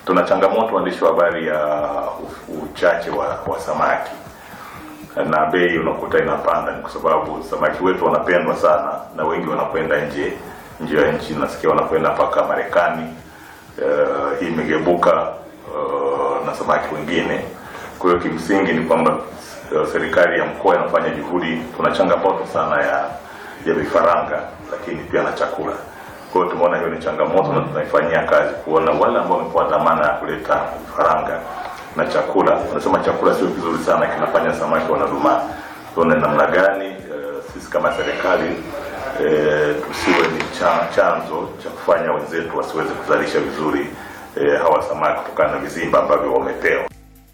Tuna changamoto waandishi wa habari ya u- uchache wa, wa samaki na bei unakuta inapanda, ni kwa sababu samaki wetu wanapendwa sana na wengi wanakwenda nje nje ya nchi, nasikia wanakwenda mpaka Marekani. Uh, hii imegebuka uh, na samaki wengine. Kwa hiyo kimsingi ni kwamba uh, serikali ya mkoa inafanya juhudi. Tuna changamoto sana ya ya vifaranga, lakini pia na chakula. Kwa hiyo tumeona hiyo ni changamoto na tunaifanyia kazi kuona wale ambao wamepewa dhamana ya kuleta vifaranga na chakula. Unasema chakula sio kizuri sana, kinafanya samaki wanadumaa. Tuone namna gani uh, sisi kama serikali eh, tusiwe ni cha, chanzo cha kufanya wenzetu wasiweze kuzalisha vizuri eh, hawa samaki kutokana na vizimba ambavyo wamepewa.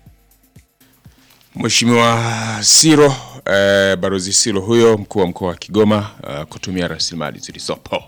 Mheshimiwa Siro eh, Barozi Siro huyo mkuu wa mkoa wa Kigoma eh, kutumia rasilimali zilizopo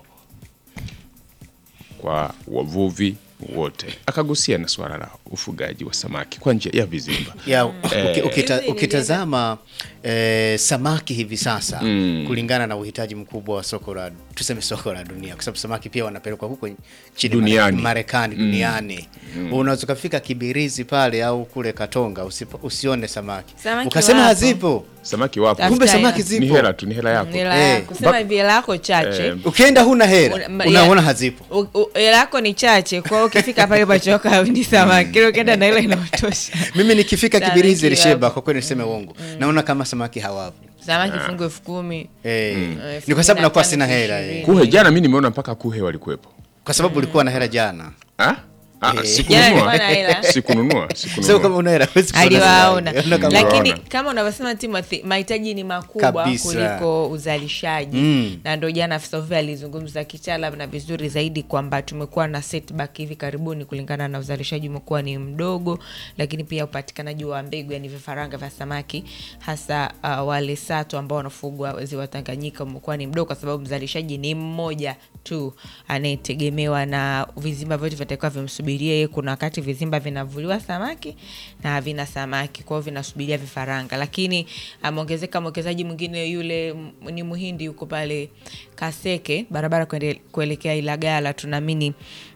kwa wavuvi wote, akagusia na suala la ufugaji wa samaki kwa njia ya vizimba. ya uki- ukita, Hizi ni ukitazama eh, samaki hivi sasa kulingana na uhitaji mkubwa wa soko la tuseme soko la dunia, kwa sababu samaki pia wanapelekwa huko nchini Duniani. Mare- Marekani duniani. Unaweza ukafika Kibirizi pale au kule Katonga usipo, usione samaki, Samaki ukasema wapo. hazipo, Samaki wapo, Tafuta kumbe hela. samaki ni zipo. hela tu, ni hela yako. Hela Eh, yako sema hivi hela yako chache Eh, Ukienda huna hela Una- unaona ya- hazipo. U- u- hela yako ni chache kwa hiyo ukifika pale pachoka ni samaki Kile ukienda na ile inatosha Mimi nikifika Samaki Kibirizi Risheba, wapo. kwa kweli niseme uongo, naona kama samaki hawapo. samaki fungu elfu kumi Eh, elfu ni kwa sababu kumi na nakuwa tano, sina elfu hela ishirini. eh. Kuhe jana mimi nimeona mpaka kuhe walikuwepo. kwa sababu ulikuwa na hela jana. Ah? Ah, Eh. sikununua. Jana nilikuwa na hela. Sikununua, Sio sikununua. kama una hela huwezi kuona aliwaona samaki. Unaona kama- lakini Unaona. kama unavyosema Timothy mahitaji ni makubwa Kabisa. kuliko uzalishaji Mm. na ndo jana afisa uvuvi alizungumza kitaalam na vizuri zaidi kwamba tumekuwa na setback hivi karibuni kulingana na uzalishaji umekuwa ni mdogo lakini pia upatikanaji wa mbegu yani vifaranga vya samaki hasa uh, wale sato ambao wanafugwa ziwa Tanganyika umekuwa ni mdogo kwa sababu mzalishaji ni mmoja tu anayetegemewa na vizimba vyote vitakiwa vimsubirie yeye. Kuna wakati vizimba vinavuliwa samaki na havina samaki, kwa hiyo vinasubiria vifaranga. Lakini ameongezeka mwekezaji mwingine yule m- ni Muhindi yuko pale Kaseke, barabara kuende- kuelekea Ilagala, tunaamini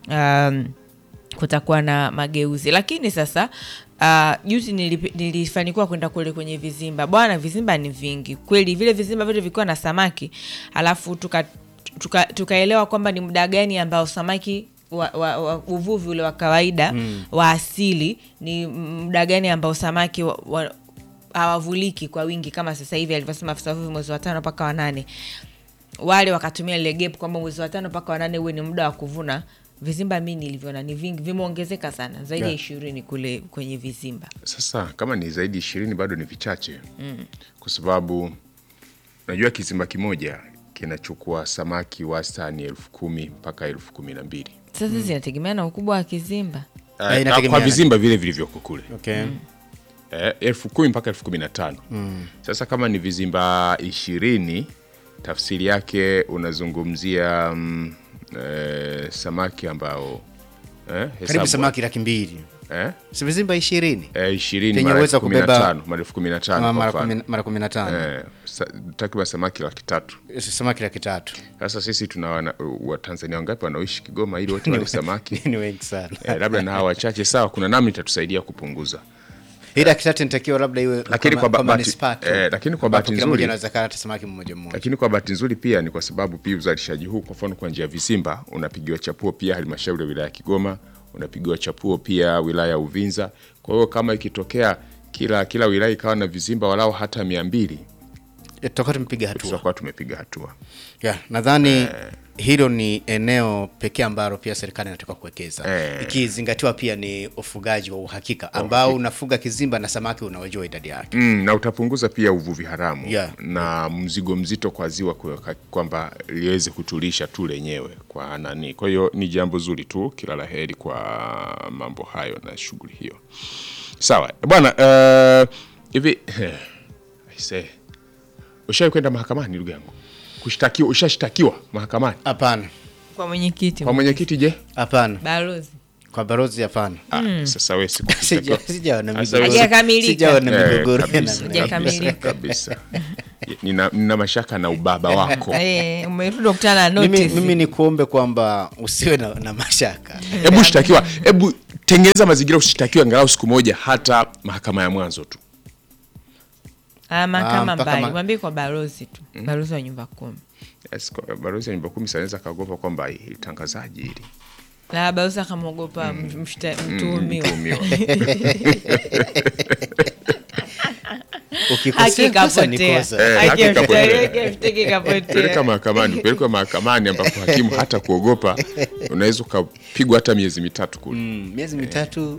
um, kutakuwa na mageuzi lakini sasa uh, juzi nilipi- nilifanikiwa kwenda kule kwenye vizimba bwana vizimba ni vingi kweli vile vizimba vyote vikiwa na samaki alafu tuka tuka- tukaelewa kwamba ni muda gani ambao samaki wa, wa, wa, uvuvi ule wa kawaida mm. wa asili ni muda gani ambao samaki wa, wa, hawavuliki kwa wingi kama sasa hivi alivyosema afisa uvuvi mwezi wa tano mpaka wanane wale wakatumia lile gap kwamba mwezi wa tano mpaka wanane huwe ni muda wa kuvuna vizimba mi nilivyoona ni vingi vimeongezeka sana zaidi ya Yeah. ishirini kule kwenye vizimba Sasa kama ni zaidi ishirini bado ni vichache kwa sababu unajua kizimba kimoja kinachukua samaki wastani elfu kumi mpaka elfu kumi na mbili sasa zinategemea na ukubwa wa kizimba Eh, Eh, inategemeana. kwa vizimba vile vilivyoko kule Okay. eh, elfu kumi mpaka elfu kumi na tano sasa kama ni vizimba ishirini tafsiri yake unazungumzia mm, eh, samaki ambao eh, Karibu hesabu, samaki laki mbili eh, si vizimba ishirini eh, ishirini Penye mara uwezo elfu kumi na kubeba- tano mara elfu kumi na tano mara kwa mfano. kumi- mara kumi na tano Eh, sa- takriban samaki laki tatu samaki laki tatu sasa sisi tuna wana- watanzania wangapi wanaoishi kigoma ili wote wale samaki ni wengi sana eh, labda na hawa wachache sawa kuna namna itatusaidia kupunguza hii laki tatu nitakiwa labda iwe Lakini kwa ba- bahati- manispaa tu. eh, lakini kwa Ambapo bahati kila nzuri- mmoja anaweza kaa hata samaki mmoja mmoja lakini kwa bahati nzuri pia ni kwa sababu pia uzalishaji huu kwa mfano kwa njia ya visimba unapigiwa chapuo pia halmashauri ya wilaya ya Kigoma, unapigiwa chapuo pia wilaya ya Uvinza. Kwa hiyo kama ikitokea kila kila wilaya ikawa na vizimba walao hata mia mbili Eh, tutakuwa tumepiga hatua tutakuwa tumepiga hatua. yeah, nadhani hilo ni eneo pekee ambalo pia serikali inataka kuwekeza Eh. ikizingatiwa pia ni ufugaji wa uhakika ambao unafuga kizimba na samaki unawajua idadi yake Mm, na utapunguza pia uvuvi haramu Yeah. na mzigo mzito kwa ziwa kwa- kwamba liweze kutulisha tu lenyewe kwa nani. Kwa hiyo ni jambo zuri tu, kila la heri kwa mambo hayo na shughuli hiyo. Sawa bwana, eh, hivi aise, ushawahi kwenda mahakamani ndugu yangu? Kushtakiwa, ushashtakiwa mahakamani hapana kwa mwenyekiti kwa mwenyekiti? Je, hapana balozi kwa barozi hapana ah, sasa wewe siku Sija- sijawa na Sasa migogoro. wewe- Hajakamilika. Sijawa na Eh, migogoro ya kabisa, namna Sija- kabisa, Hajakamilika. kabisa. Nina, nina mashaka na ubaba wako. Eh, umerudi kukutana na mimi, notice. mimi ni kuombe kwamba usiwe na, na mashaka hebu shtakiwa hebu tengeneza mazingira ushitakiwe angalau siku moja hata mahakama ya mwanzo tu Ah, mahakama mpaka mbali ma- mwambie kwa balozi tu balozi wa nyumba kumi Yes, kwa- balozi ya nyumba kumi sanaweza kaogopa kwamba hili tangazaji hili na balozi akamwogopa mshta- mtuhumiwa mtuhumiwa. ukikosea kosa ni akikapotea kosa Eh, haki ikapotea. akimshtaki kapotea peleka mahakamani pelekwa mahakamani ambapo hakimu hata kuogopa unaweza ukapigwa hata miezi mitatu kule Mm, miezi mitatu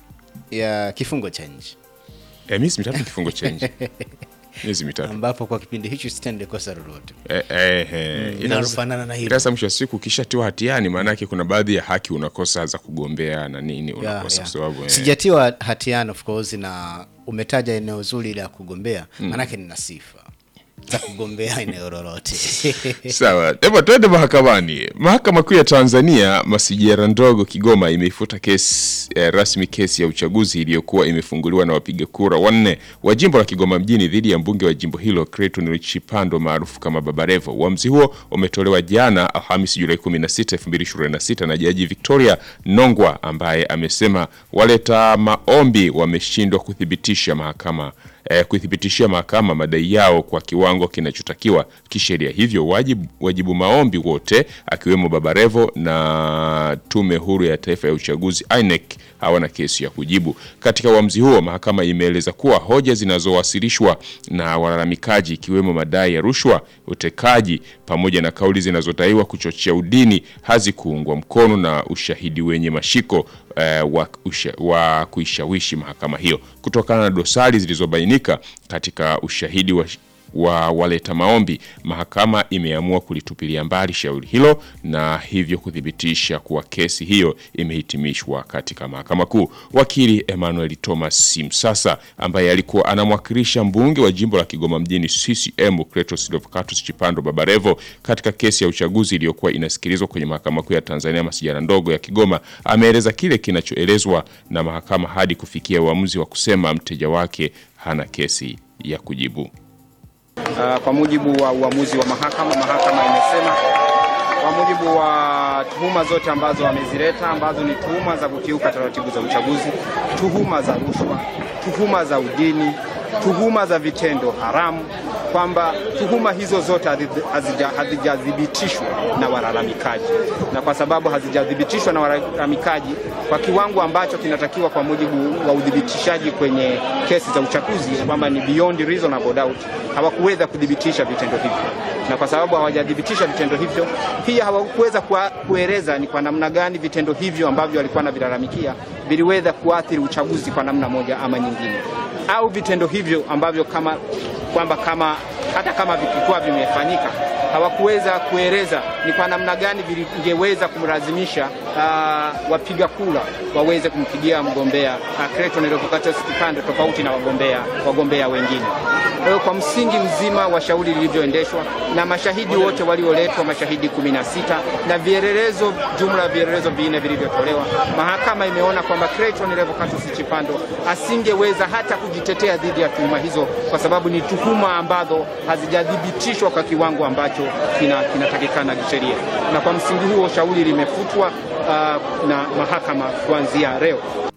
ya kifungo cha nje eh, miezi mitatu kifungo cha nje miezi mitatu ambapo kwa kipindi hicho sitende kosa lolote eh, eh, eh. Ila linalofanana na hilo. ila sasa mwisho wa siku ukishatiwa hatiani maanake kuna baadhi ya haki unakosa za kugombea na nini Ya, unakosa ya. kwa sababu eh, sijatiwa hatiani of course na umetaja eneo zuri la kugombea maanake nina sifa za kugombea eneo lolote Sawa, hebu twende mahakamani. Mahakama Kuu ya Tanzania masijara ndogo Kigoma imeifuta kesi eh, rasmi kesi ya uchaguzi iliyokuwa imefunguliwa na wapiga kura wanne wa jimbo la Kigoma mjini dhidi ya mbunge wa jimbo hilo Clayton Chipando maarufu kama Baba Levo. Uamuzi huo umetolewa jana Alhamisi Julai 16, 2026 na Jaji Victoria Nongwa ambaye amesema waleta maombi wameshindwa kuthibitisha mahakama eh, kuithibitishia mahakama madai yao kwa kiwango kinachotakiwa kisheria. Hivyo wajibu, wajibu maombi wote akiwemo Baba Levo na Tume Huru ya Taifa ya Uchaguzi INEC hawana kesi ya kujibu. Katika uamuzi huo, mahakama imeeleza kuwa hoja zinazowasilishwa na walalamikaji ikiwemo madai ya rushwa, utekaji pamoja na kauli zinazodaiwa kuchochea udini hazikuungwa mkono na ushahidi wenye mashiko eh, wa, usha, wa kuishawishi mahakama hiyo kutokana na dosari zilizobainika katika ushahidi wa wa waleta maombi, mahakama imeamua kulitupilia mbali shauri hilo na hivyo kuthibitisha kuwa kesi hiyo imehitimishwa katika mahakama kuu. Wakili Emmanuel Thomas Simsasa ambaye alikuwa anamwakilisha mbunge wa jimbo la Kigoma mjini CCM Clatous Revocatus Chipando Baba Levo katika kesi ya uchaguzi iliyokuwa inasikilizwa kwenye mahakama kuu ya Tanzania masijara ndogo ya Kigoma ameeleza kile kinachoelezwa na mahakama hadi kufikia uamuzi wa kusema mteja wake hana kesi ya kujibu. Uh, kwa mujibu wa uamuzi wa mahakama, mahakama imesema kwa mujibu wa tuhuma zote ambazo wamezileta ambazo ni tuhuma za kukiuka taratibu za uchaguzi, tuhuma za rushwa, tuhuma za udini, tuhuma za vitendo haramu, kwamba tuhuma hizo zote hazija- hazijathibitishwa na walalamikaji, na kwa sababu hazijathibitishwa na walalamikaji kwa kiwango ambacho kinatakiwa kwa mujibu wa uthibitishaji kwenye kesi za uchaguzi, kwamba ni beyond reasonable doubt, hawakuweza kuthibitisha vitendo hivyo, na kwa sababu hawajathibitisha vitendo hivyo, pia hawakuweza kua- kueleza ni kwa namna gani vitendo hivyo ambavyo walikuwa wanavilalamikia viliweza kuathiri uchaguzi kwa namna moja ama nyingine, au vitendo hivyo ambavyo kama kwamba kama hata kama vikikuwa vimefanyika hawakuweza kueleza ni kwa namna gani vingeweza kumlazimisha uh, wapiga kura waweze kumpigia mgombea uh, Clayton Revocatus Chipando tofauti na wagombea wagombea wengine. Kwa hiyo kwa msingi mzima wa shauri lilivyoendeshwa na mashahidi wote walioletwa, mashahidi kumi na sita na vielelezo, jumla ya vielelezo vinne vilivyotolewa, mahakama imeona kwamba Clayton Revocatus Chipando asingeweza hata kujitetea dhidi ya tuhuma hizo, kwa sababu ni tuhuma ambazo hazijathibitishwa kwa kiwango ambacho kina- kinatakikana kisheria, na kwa msingi huo shauri limefutwa uh, na mahakama kuanzia leo.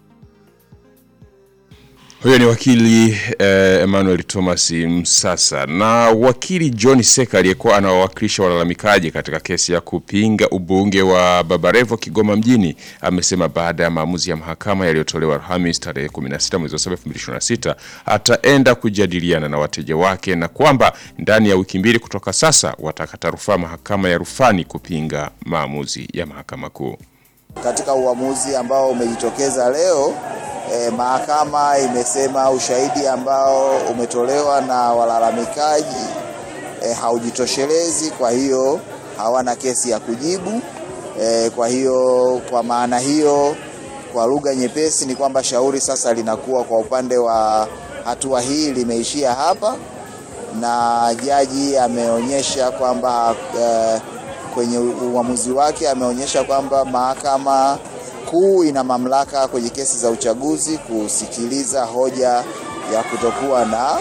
Huyo ni wakili eh, Emmanuel Thomas Msasa na wakili John Seka aliyekuwa anawawakilisha walalamikaji katika kesi ya kupinga ubunge wa Baba Levo Kigoma mjini amesema baada ya maamuzi ya mahakama yaliyotolewa Alhamisi tarehe 16 mwezi wa 7 2026 ataenda kujadiliana na wateja wake na kwamba ndani ya wiki mbili kutoka sasa watakata rufaa mahakama ya rufani kupinga maamuzi ya mahakama kuu. Katika uamuzi ambao umejitokeza leo eh, mahakama imesema ushahidi ambao umetolewa na walalamikaji eh, haujitoshelezi, kwa hiyo hawana kesi ya kujibu. Eh, kwa hiyo kwa maana hiyo, kwa lugha nyepesi ni kwamba shauri sasa linakuwa kwa upande wa hatua hii limeishia hapa, na jaji ameonyesha kwamba eh, kwenye uamuzi wake ameonyesha kwamba mahakama kuu ina mamlaka kwenye kesi za uchaguzi kusikiliza hoja ya kutokuwa na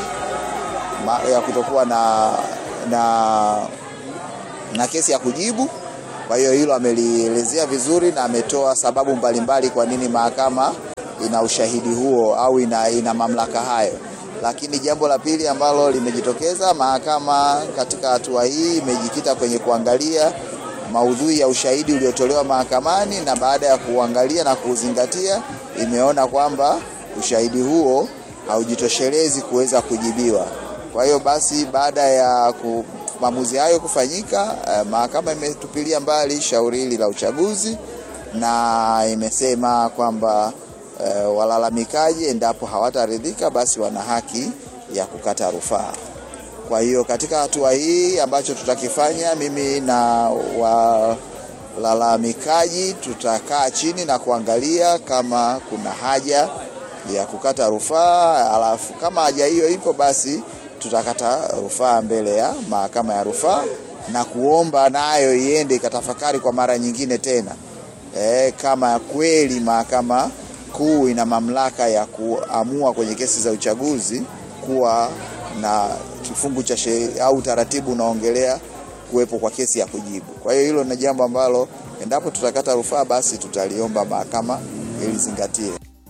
ma, ya kutokuwa na, na, na kesi ya kujibu Kwa hiyo hilo amelielezea vizuri na ametoa sababu mbalimbali kwa nini mahakama ina ushahidi huo au ina, ina mamlaka hayo. Lakini jambo la pili ambalo limejitokeza, mahakama katika hatua hii imejikita kwenye kuangalia maudhui ya ushahidi uliotolewa mahakamani, na baada ya kuangalia na kuuzingatia, imeona kwamba ushahidi huo haujitoshelezi kuweza kujibiwa. Kwa hiyo basi, baada ya ku, maamuzi hayo kufanyika, eh, mahakama imetupilia mbali shauri hili la uchaguzi na imesema kwamba eh, walalamikaji endapo hawataridhika basi wana haki ya kukata rufaa. Kwa hiyo katika hatua hii ambacho tutakifanya, mimi na walalamikaji tutakaa chini na kuangalia kama kuna haja ya kukata rufaa, alafu kama haja hiyo ipo, basi tutakata rufaa mbele ya mahakama ya rufaa na kuomba nayo iende ikatafakari kwa mara nyingine tena e, kama kweli mahakama kuu ina mamlaka ya kuamua kwenye kesi za uchaguzi kuwa na kifungu cha sheria au utaratibu unaongelea kuwepo kwa kesi ya kujibu. Kwa hiyo hilo ni jambo ambalo endapo tutakata rufaa, basi tutaliomba mahakama ilizingatie.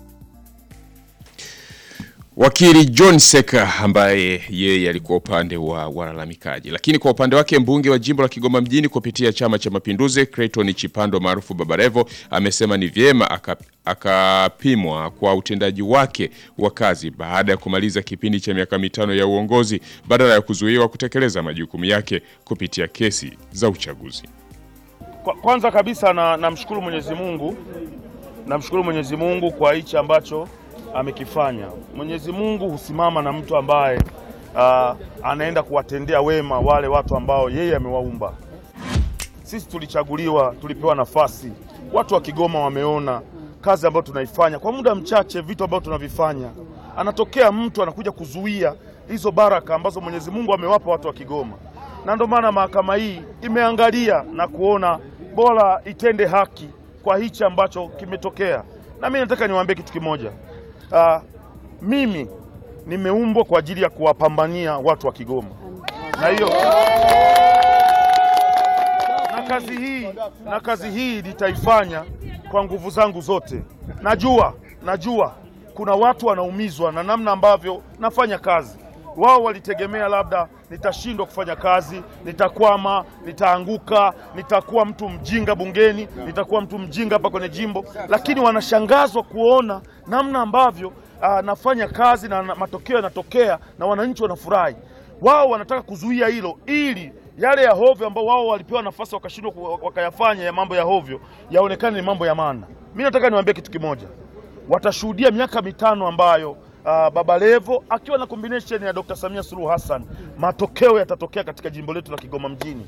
Wakili John Seka ambaye yeye alikuwa upande wa walalamikaji, lakini kwa upande wake mbunge wa jimbo la Kigoma mjini kupitia Chama cha Mapinduzi Clayton Chipando maarufu Baba Levo amesema ni vyema aka- akapimwa kwa utendaji wake wa kazi baada ya kumaliza kipindi cha miaka mitano ya uongozi badala ya kuzuiwa kutekeleza majukumu yake kupitia kesi za uchaguzi. Kwa- Kwanza kabisa na namshukuru Mwenyezi Mungu, namshukuru Mwenyezi Mungu kwa hichi ambacho amekifanya. Mwenyezi Mungu husimama na mtu ambaye ah, anaenda kuwatendea wema wale watu ambao yeye amewaumba. Sisi tulichaguliwa, tulipewa nafasi. Watu wa Kigoma wameona kazi ambayo tunaifanya kwa muda mchache, vitu ambavyo tunavifanya. Anatokea mtu anakuja kuzuia hizo baraka ambazo Mwenyezi Mungu amewapa watu wa Kigoma, na ndio maana mahakama hii imeangalia na kuona bora itende haki kwa hichi ambacho kimetokea. Na mimi nataka niwaambie kitu kimoja. Ah, mimi nimeumbwa kwa ajili ya kuwapambania watu wa Kigoma, na hiyo na kazi hii na kazi hii nitaifanya kwa nguvu zangu zote. Najua najua kuna watu wanaumizwa na namna ambavyo nafanya kazi. Wao walitegemea labda nitashindwa kufanya kazi, nitakwama, nitaanguka, nitakuwa mtu mjinga bungeni, nitakuwa mtu mjinga hapa kwenye jimbo, lakini wanashangazwa kuona namna ambavyo ah, nafanya kazi na na matokeo yanatokea na wananchi wanafurahi. Wao wanataka kuzuia hilo ili yale ya hovyo ambao wao walipewa nafasi wakashindwa ku- wakayafanya ya mambo ya hovyo yaonekane ni mambo ya maana. Mimi nataka niwaambie kitu kimoja, watashuhudia miaka mitano ambayo uh, Baba Levo akiwa na combination ya Dr. Samia Suluhu Hassan, matokeo yatatokea katika jimbo letu la Kigoma mjini.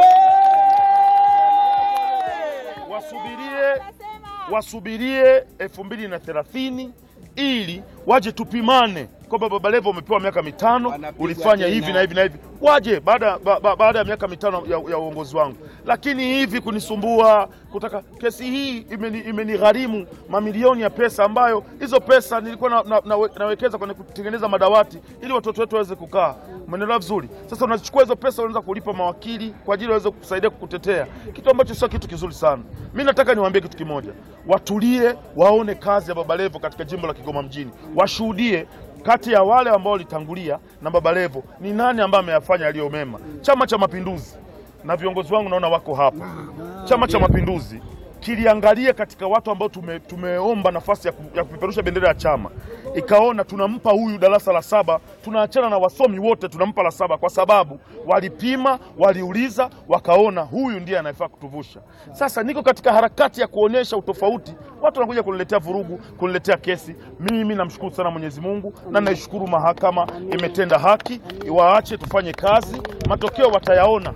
Wasubirie, wasubirie elfu mbili na thelathini ili waje tupimane kwamba Baba Levo umepewa miaka mitano, ulifanya hivi na hivi na hivi, waje baada ba, ba, baada ya miaka mitano ya, ya uongozi wangu. Lakini hivi kunisumbua kutaka kesi hii imeni- imenigharimu mamilioni ya pesa, ambayo hizo pesa nilikuwa na, na, na, nawekeza kwenye kutengeneza madawati ili watoto wetu waweze kukaa. Umeelewa vizuri? Sasa unachukua hizo pesa unaweza kulipa mawakili kwa ajili waweze kusaidia kukutetea, kitu ambacho sio kitu kizuri sana. Mi nataka niwaambie kitu kimoja, watulie, waone kazi ya Baba Levo katika jimbo la Kigoma mjini, washuhudie kati ya wale ambao walitangulia na Baba Levo ni nani ambaye ameyafanya yaliyo mema. Chama cha Mapinduzi na viongozi wangu naona wako hapa. Chama cha Mapinduzi kiliangalia katika watu ambao tume, tumeomba nafasi ya, ku, ya kupeperusha bendera ya chama, ikaona tunampa huyu darasa la saba, tunaachana na wasomi wote, tunampa la saba kwa sababu walipima, waliuliza, wakaona huyu ndiye anayefaa kutuvusha. Sasa niko katika harakati ya kuonyesha utofauti, watu wanakuja kuniletea vurugu, kuniletea kesi. Mimi namshukuru sana Mwenyezi Mungu na naishukuru mahakama imetenda haki, waache tufanye kazi, matokeo watayaona.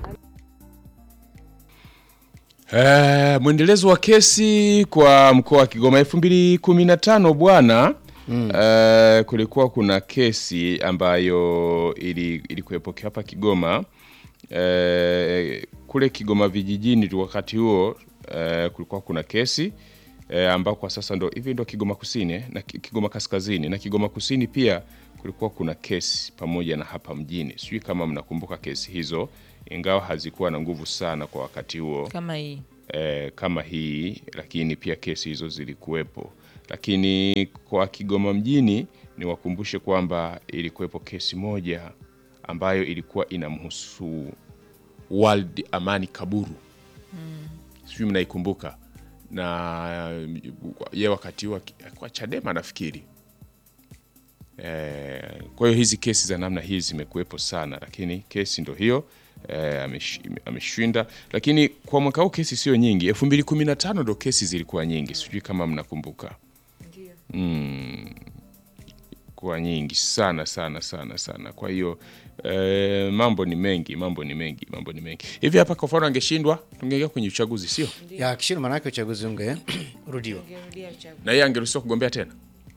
Eh, mwendelezo wa kesi kwa mkoa wa Kigoma 2015 bwana mm. eh, kulikuwa kuna kesi ambayo ili ilikuwepo hapa Kigoma eh, kule Kigoma vijijini tu wakati huo eh, kulikuwa kuna kesi eh, ambao kwa sasa ndo hivi ndo Kigoma Kusini eh, na Ki- Kigoma Kaskazini na Kigoma Kusini pia kulikuwa kuna kesi pamoja na hapa mjini, sijui kama mnakumbuka kesi hizo, ingawa hazikuwa na nguvu sana kwa wakati huo kama hii eh, kama hii, lakini pia kesi hizo zilikuwepo. Lakini kwa Kigoma mjini niwakumbushe kwamba ilikuwepo kesi moja ambayo ilikuwa inamhusu World Amani Kaburu sijui mnaikumbuka, na ye wakati huo kwa Chadema nafikiri. Eh, kwa hiyo hizi kesi za namna hii zimekuwepo sana, lakini kesi ndo hiyo eh, amesh- ameshinda. Lakini kwa mwaka huu kesi sio nyingi. elfu mbili kumi na tano ndo kesi zilikuwa nyingi, sijui kama mnakumbuka mm, kuwa nyingi sana sana sana sana. Kwa hiyo eh, mambo ni mengi, mambo ni mengi, mambo ni mengi. Hivi hapa kwa mfano angeshindwa, tungeingia kwenye uchaguzi, sio? ya kishindo, maanake uchaguzi unge rudiwa. Ungerudia uchaguzi. Na yeye angeruhusiwa kugombea tena.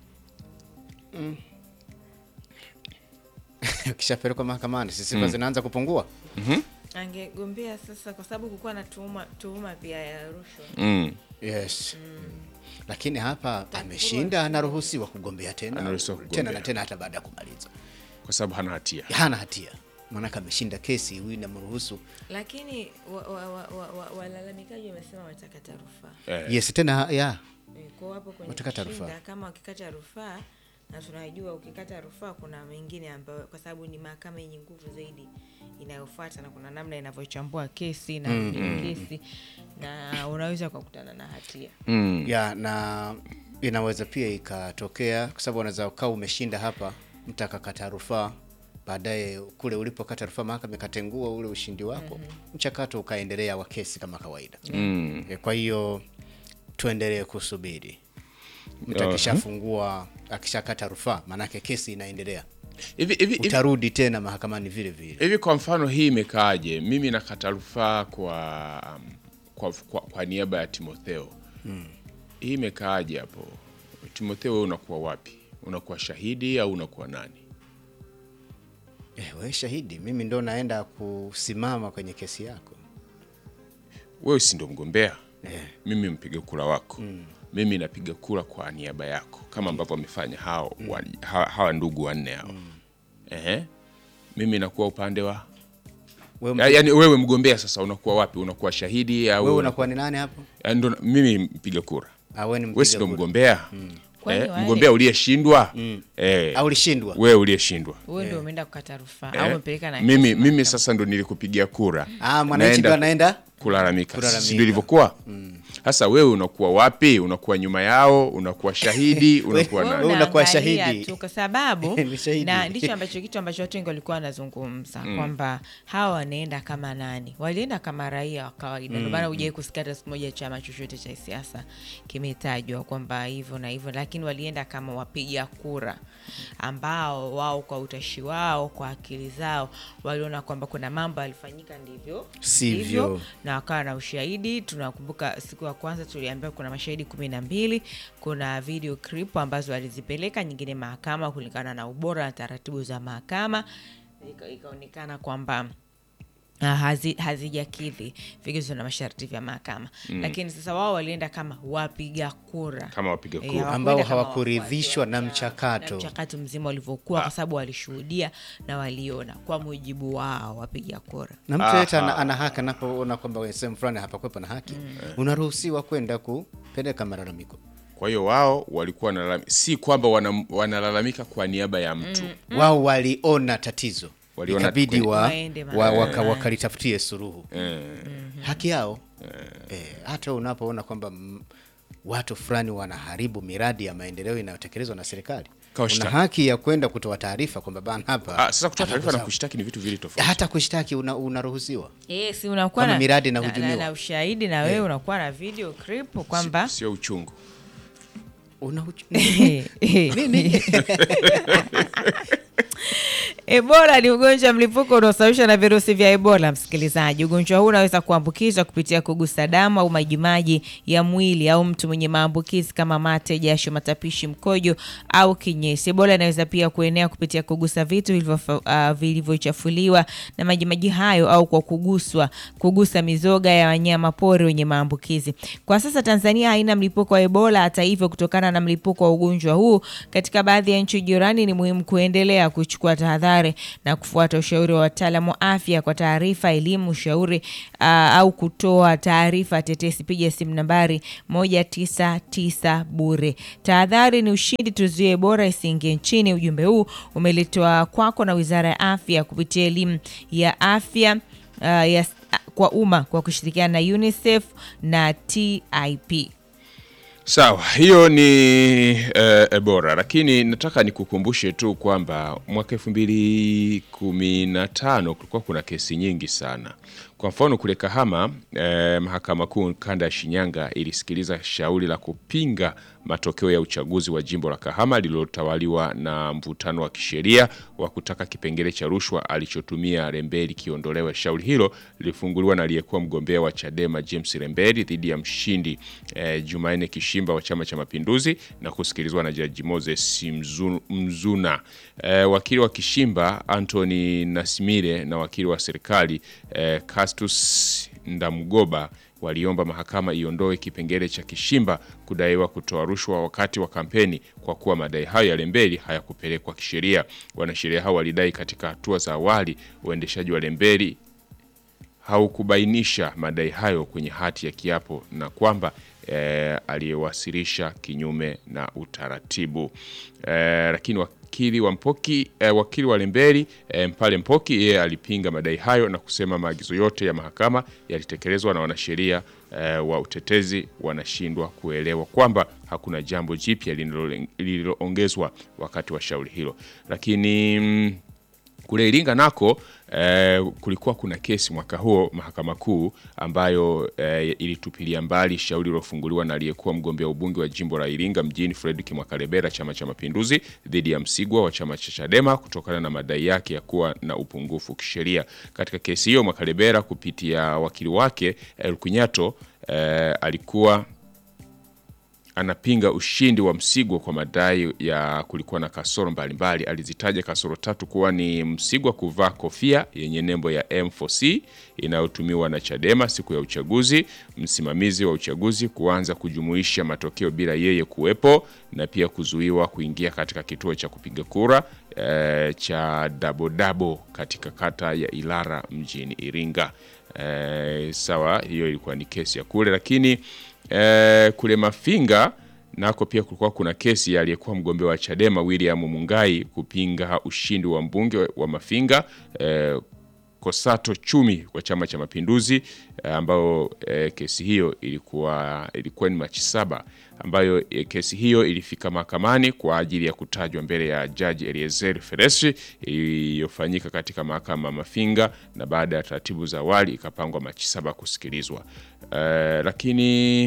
Ukishapelekwa mahakamani, si sifa zinaanza kupungua. angegombea sasa kwa sababu kukuwa na tuhuma tuhuma pia ya rushwa Mm. Yes. Lakini hapa ameshinda, anaruhusiwa kugombea tena Anaruhusiwa tena kugombea. na tena hata baada ya kumaliza, Kwa sababu hana hatia. hana hatia, maanake ameshinda kesi, huyu inamruhusu lakini walalamikaji wa, wa, wa, wa, walalamikaji wamesema watakata rufaa Eh. yes, tena ya Eh, kwa hapo kwenye Watakata kushinda, rufaa. kama wakikata rufaa na tunajua ukikata rufaa kuna mengine ambayo kwa sababu ni mahakama yenye nguvu zaidi inayofuata na kuna namna inavyochambua kesi na mm. kesi na unaweza ukakutana na hatia Mm. ya na inaweza pia ikatokea, kwa sababu unaweza ukawa umeshinda hapa, mtu akakata rufaa, baadaye kule ulipokata rufaa mahakama ikatengua ule ushindi wako, mchakato ukaendelea wa kesi kama kawaida. Mm. E, Kwa hiyo tuendelee kusubiri mtu Aha. akishafungua akishakata rufaa, maanake kesi inaendelea, Hivi hivi hivi utarudi tena mahakamani vile vile. hivi kwa mfano hii imekaaje? Mimi nakata rufaa kwa, um, kwa, kwa, kwa niaba ya Timotheo. Hii imekaaje hapo? Timotheo wewe unakuwa wapi? Unakuwa shahidi au unakuwa nani? Eh, we shahidi, mimi ndo naenda kusimama kwenye kesi yako. Wewe si ndo mgombea? Eh. Mimi mpiga kura wako. Mimi napiga kura kwa niaba yako kama ambavyo wamefanya hao wa, hawa, hawa ndugu wanne hao. Ehe. Mimi nakuwa upande wa Wewe, Ya- yaani wewe mgombea sasa unakuwa wapi? Unakuwa shahidi au wewe unakuwa ni nani hapo? Yaani ndo mimi mpiga kura. Ah, wewe ni Wewe si mpiga ndo kura. mgombea Kwani eh, wale- mgombea uliyeshindwa eh, Au ulishindwa? wewe uliyeshindwa wewe ndio umeenda kukata rufaa eh, au umepeleka na mimi, kesi mimi mahakamani. sasa ndo nilikupigia kura Ah, mwananchi ndo anaenda kulalamika, Kulalamika. si ndio ilivyokuwa? Sasa wewe unakuwa wapi? Unakuwa nyuma yao, unakuwa shahidi, unakuwa Wewe nani? una- unakuwa Unaangalia shahidi. tu kwa sababu Ni shahidi. na ndicho ambacho kitu ambacho watu wengi walikuwa wanazungumza kwamba hawa wanaenda kama nani walienda kama raia wa kawaida ndio maana hujai kusikia hata siku moja chama chochote cha siasa kimetajwa kwamba hivyo na hivyo lakini walienda kama wapiga kura ambao wao kwa utashi wao kwa akili zao waliona kwamba kuna mambo yalifanyika ndivyo Sivyo. na wakawa na ushahidi. Tunakumbuka siku ya kwanza tuliambiwa kuna mashahidi kumi na mbili. Kuna video clip ambazo walizipeleka nyingine mahakama kulingana na ubora na taratibu za mahakama, Ika- ikaonekana kwamba ah, hazi- hazijakidhi vigezo na masharti vya mahakama lakini sasa wao walienda kama wapiga kura Kama wapiga Eh, kura. hawakwenda Ambao kama hawakuridhishwa wafuasi wa na vyama, mchakato. na mchakato mzima ulivyokuwa kwa sababu walishuhudia na waliona kwa mujibu wao wapiga kura na mtu yeyote ana, ana haki anapoona kwamba kwenye sehemu fulani hapakuwepo na haki, unaruhusiwa kwenda kupeleka malalamiko. Kwa hiyo wao walikuwa wanalalamika, si kwamba wana, wanalalamika kwa niaba ya mtu Wao waliona tatizo, Waliona ikabidi kweli. wa, Waende wa, mahakamani. waka, wakalitafutie suluhu eh, haki yao. Eh, hata unapoona kwamba mm, watu fulani wanaharibu miradi ya maendeleo inayotekelezwa na serikali, una Kawashtaki. haki ya kwenda kutoa taarifa kwamba bana hapa ah, sasa kutoa taarifa na sawa. kushtaki ni vitu vili tofauti. hata kushtaki una, unaruhusiwa Yes, unakuwa Kama na, miradi na, inahujumiwa. na, na ushahidi na wewe unakuwa na video clip kwamba Si- sio uchungu. una nini Ebola ni ugonjwa mlipuko unaosababishwa na virusi vya Ebola. Msikilizaji, ugonjwa huu unaweza kuambukizwa kupitia kugusa damu au majimaji ya mwili au mtu mwenye maambukizi kama mate, jasho, matapishi, mkojo au kinyesi. Ebola inaweza pia kuenea kupitia kugusa vitu vilivyo- ah, vilivyochafuliwa na majimaji hayo au kwa kuguswa, kugusa mizoga ya wanyama pori wenye maambukizi. Kwa sasa Tanzania haina mlipuko wa Ebola. Hata hivyo, kutokana na mlipuko wa ugonjwa huu katika baadhi ya nchi jirani, ni muhimu kuendelea kuchukua tahadhari na kufuata ushauri wa wataalamu wa afya. Kwa taarifa, elimu, ushauri ah, au kutoa taarifa tetesi, piga simu nambari 199 bure. Tahadhari ni ushindi, tuzuie Ebola isiingie nchini. Ujumbe huu umeletwa kwako na Wizara ya Afya kupitia elimu ya afya ah, ya kwa umma kwa kushirikiana na UNICEF na TIP. Sawa, hiyo ni eh, Ebola, lakini nataka nikukumbushe tu kwamba mwaka elfu mbili kumi na tano kulikuwa kuna kesi nyingi sana. Kwa mfano kule Kahama eh, mahakama kuu kanda ya Shinyanga ilisikiliza shauri la kupinga matokeo ya uchaguzi wa jimbo la Kahama lililotawaliwa na mvutano wa kisheria wa kutaka kipengele cha rushwa alichotumia Rembeli kiondolewe. Shauri hilo lilifunguliwa na aliyekuwa mgombea wa Chadema James Rembeli dhidi ya mshindi eh, Jumanne Kishimba wa Chama cha Mapinduzi na kusikilizwa na Jaji Moses Mzu- Mzuna. Eh, wakili wa Kishimba Anthony Nasimire na wakili wa serikali eh, Castus Ndamgoba waliomba mahakama iondoe kipengele cha Kishimba kudaiwa kutoa rushwa wakati wa kampeni kwa kuwa madai hayo ya Lembeli hayakupelekwa kisheria. Wanasheria hao walidai katika hatua za awali uendeshaji wa Lembeli haukubainisha madai hayo kwenye hati ya kiapo na kwamba eh, aliyewasilisha kinyume na utaratibu eh, lakini wakili wa Mpoki eh, wakili wa Lembeli eh, Mpale Mpoki yeye alipinga madai hayo na kusema maagizo yote ya mahakama yalitekelezwa na wanasheria eh, wa utetezi wanashindwa kuelewa kwamba hakuna jambo jipya lililo- lililoongezwa wakati wa shauri hilo, lakini mm, kule Iringa nako eh, kulikuwa kuna kesi mwaka huo mahakama kuu ambayo eh, ilitupilia mbali shauri lilofunguliwa na aliyekuwa mgombea ubunge wa jimbo la Iringa mjini Fredrick Mwakalebera chama cha Mapinduzi dhidi ya Msigwa wa chama cha Chadema kutokana na madai yake ya kuwa na upungufu kisheria. Katika kesi hiyo Mwakalebera kupitia wakili wake Elkunyato eh, alikuwa anapinga ushindi wa Msigwa kwa madai ya kulikuwa na kasoro mbalimbali. Alizitaja kasoro tatu kuwa ni Msigwa kuvaa kofia yenye nembo ya M4C inayotumiwa na Chadema siku ya uchaguzi, msimamizi wa uchaguzi kuanza kujumuisha matokeo bila yeye kuwepo, na pia kuzuiwa kuingia katika kituo cha kupiga kura eh, cha Dabodabo katika kata ya Ilara mjini Iringa. Eh, sawa, hiyo ilikuwa ni kesi ya kule, lakini eh, kule Mafinga nako pia kulikuwa kuna kesi ya aliyekuwa mgombea wa Chadema William Mungai kupinga ushindi wa mbunge wa Mafinga eh, Kosato Chumi wa Chama cha Mapinduzi eh, ambao eh, kesi hiyo ilikuwa ilikuwa ni Machi saba ambayo eh, kesi hiyo ilifika mahakamani kwa ajili ya kutajwa mbele ya Jaji Eliezer Feresi iliyofanyika katika mahakama ya Mafinga na baada ya taratibu za awali ikapangwa Machi saba kusikilizwa. Eh, lakini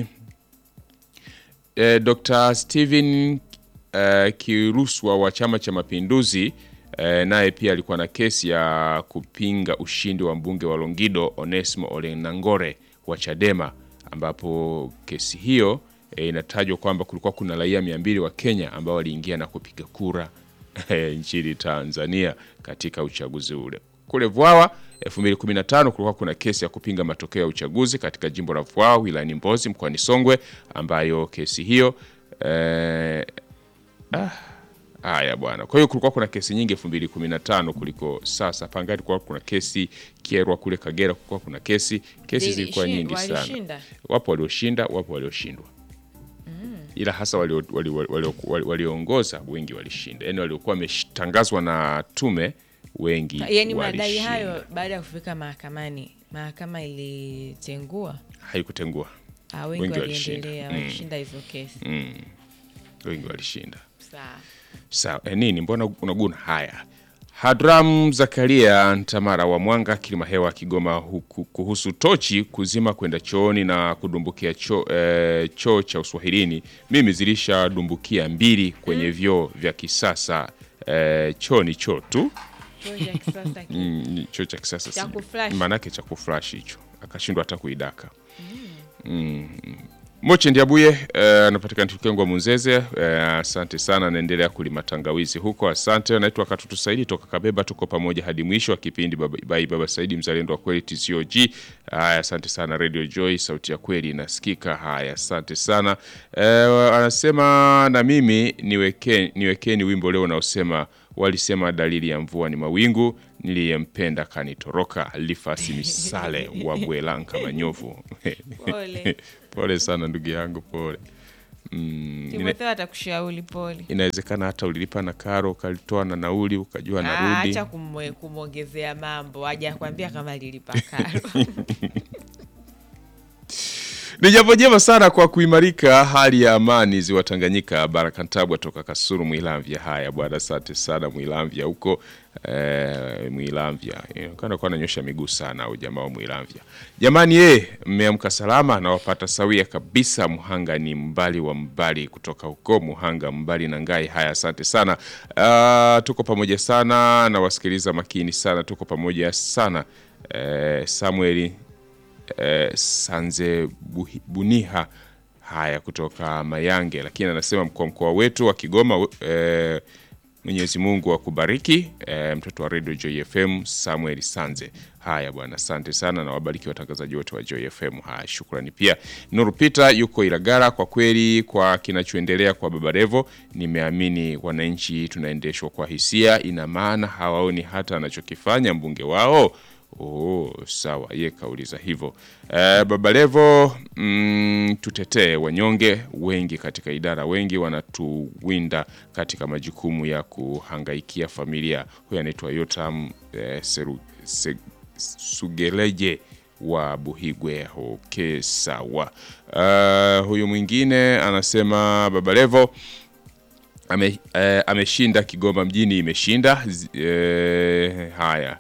eh, Dr. Steven eh, Kiruswa wa Chama cha Mapinduzi eh, naye pia alikuwa na kesi ya kupinga ushindi wa mbunge wa Longido Onesmo Olenangore wa Chadema, ambapo kesi hiyo eh, inatajwa kwamba kulikuwa kuna raia mia mbili wa Kenya ambao waliingia na kupiga kura eh, nchini Tanzania katika uchaguzi ule. Kule Vwawa 2015 kulikuwa kuna kesi ya kupinga matokeo ya uchaguzi katika jimbo la Vwawa wilayani Mbozi mkoani Songwe, ambayo kesi hiyo eh, ah, haya bwana. Kwa hiyo kulikuwa kuna kesi nyingi 2015 kuliko sasa. Pangani kulikuwa kuna kesi Kyerwa, kule Kagera kulikuwa kuna kesi, kesi Zili- zilikuwa shi- nyingi sana. walishinda? Wapo walioshinda, wapo walioshindwa ila hasa walioongoza wali, wali, wali, wali, walioongoza wengi walishinda, yaani waliokuwa wametangazwa na tume wengi Yaani madai walishinda. hayo baada ya kufika mahakamani, mahakama ilitengua haikutengua Ah, wengi Wengi waliendelea walishinda. walishinda hivyo kesi. wengi walishinda. Sawa. Sawa, eh, nini mbona unaguna haya? Hadram Zakaria Ntamara wa Mwanga Kilimahewa Kigoma huku, kuhusu tochi kuzima kwenda chooni na kudumbukia choo eh, choo cha Uswahilini. Mimi zilishadumbukia mbili kwenye vyoo vya kisasa eh, choo ni choo tu Choo cha kisasa ki- Mm, ni choo cha kisasa Cha si- kuflash. maanake cha kuflash hicho akashindwa hata kuidaka mm. Moche Ndiabuye eh, anapatikana Tukengwa Munzeze. eh, Asante sana, anaendelea kulima tangawizi huko. Asante. Naitwa Katutu Saidi toka Kabeba, tuko pamoja hadi mwisho wa kipindi. Baba, bai Baba Saidi, mzalendo wa kweli TCOG. Haya, asante sana. Radio Joy, sauti ya kweli inasikika. Haya, asante sana. Eh, anasema na mimi niweke, niwekeni wimbo leo unaosema walisema dalili ya mvua ni mawingu, niliyempenda kanitoroka. Lifasi Misale wa Bwelanka Manyovu. Pole. Pole sana ndugu yangu, pole. Mm, ina, Timotheo atakushauri pole. inawezekana hata ulilipa na karo ukalitoa na nauli ukajua Ah, narudi. Acha kumwe- kumwongezea mambo, haja kuambia kama lilipa karo. Ni jambo jema sana kwa kuimarika hali ya amani ziwa Tanganyika. Baraka Ntabwa toka Kasuru Mwilamvya. Haya bwana, asante sana Mwilamvya huko eh, Mwilamvya inaonekana kuwa ananyosha miguu sana au jamaa wa Mwilamvya. Jamani ye, mmeamka salama na wapata sawia kabisa. Muhanga ni mbali wa mbali kutoka huko Muhanga mbali na Ngai. Haya, asante sana. Uh, tuko pamoja sana na wasikiliza makini sana, tuko pamoja sana eh, Samueli eh, Sanze Buhi- Buniha haya kutoka Mayange, lakini anasema mkoa mkoa wetu wa Kigoma eh, Mwenyezi Mungu akubariki eh, mtoto wa Radio Joy FM Samuel Sanze. Haya bwana, asante sana na wabariki watangazaji wote wa Joy FM. Haya, shukrani pia. Nuru Peter yuko Ilagara. Kwa kweli kwa kinachoendelea kwa Baba Levo, nimeamini wananchi tunaendeshwa kwa hisia, ina maana hawaoni hata anachokifanya mbunge wao. Oh, sawa, ye kauliza hivyo. Eh, Baba Levo, mm, tutetee wanyonge wengi katika idara, wengi wanatuwinda katika majukumu ya kuhangaikia familia. Huyu anaitwa Yotam eh, Seru, se, Sugeleje wa Buhigwe. Okay, sawa. Eh, huyu mwingine anasema Baba Levo ame, eh, ameshinda Kigoma mjini imeshinda. Z- Eh, haya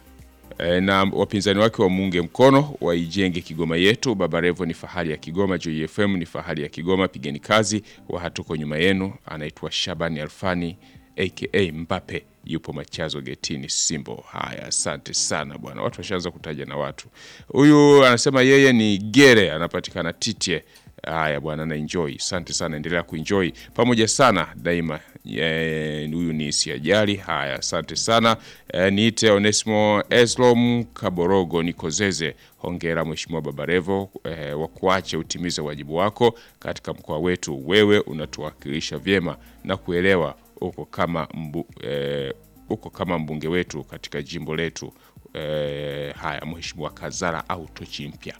E, na wapinzani wake wamuunge mkono waijenge Kigoma yetu. Baba Levo ni fahari ya Kigoma, Joy FM ni fahari ya Kigoma. Pigeni kazi, wa hatuko nyuma yenu. Anaitwa Shabani Alfani aka Mbape, yupo Machazo getini Simbo. Haya, asante sana bwana, watu washaanza kutaja na watu. Huyu anasema yeye ni Gere, anapatikana Titie. Haya bwana, na enjoy. Asante sana, endelea kuenjoy pamoja sana daima. Eh, Huyu ni Siajali. Haya, asante sana. Eh, niite Onesimo Eslom Kaborogo Nikozeze. Hongera Mheshimiwa Babarevo eh, wa kuache utimize wajibu wako katika mkoa wetu. Wewe unatuwakilisha vyema na kuelewa uko kama mbu, eh, uko kama mbunge wetu katika jimbo letu. Eh, haya Mheshimiwa Kazara au tochi mpya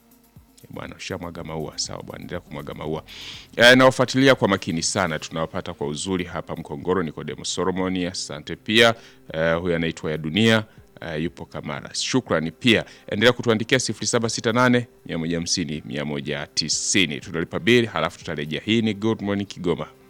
bwana ushamwaga maua sawa bwana endelea kumwaga maua e, nawafuatilia kwa makini sana tunawapata kwa uzuri hapa mkongoro nikodemo solomoni asante pia e, huyu anaitwa ya dunia e, yupo kamara shukrani pia endelea kutuandikia 0768 150 190 tunalipa bili halafu tutarejea hii ni good morning kigoma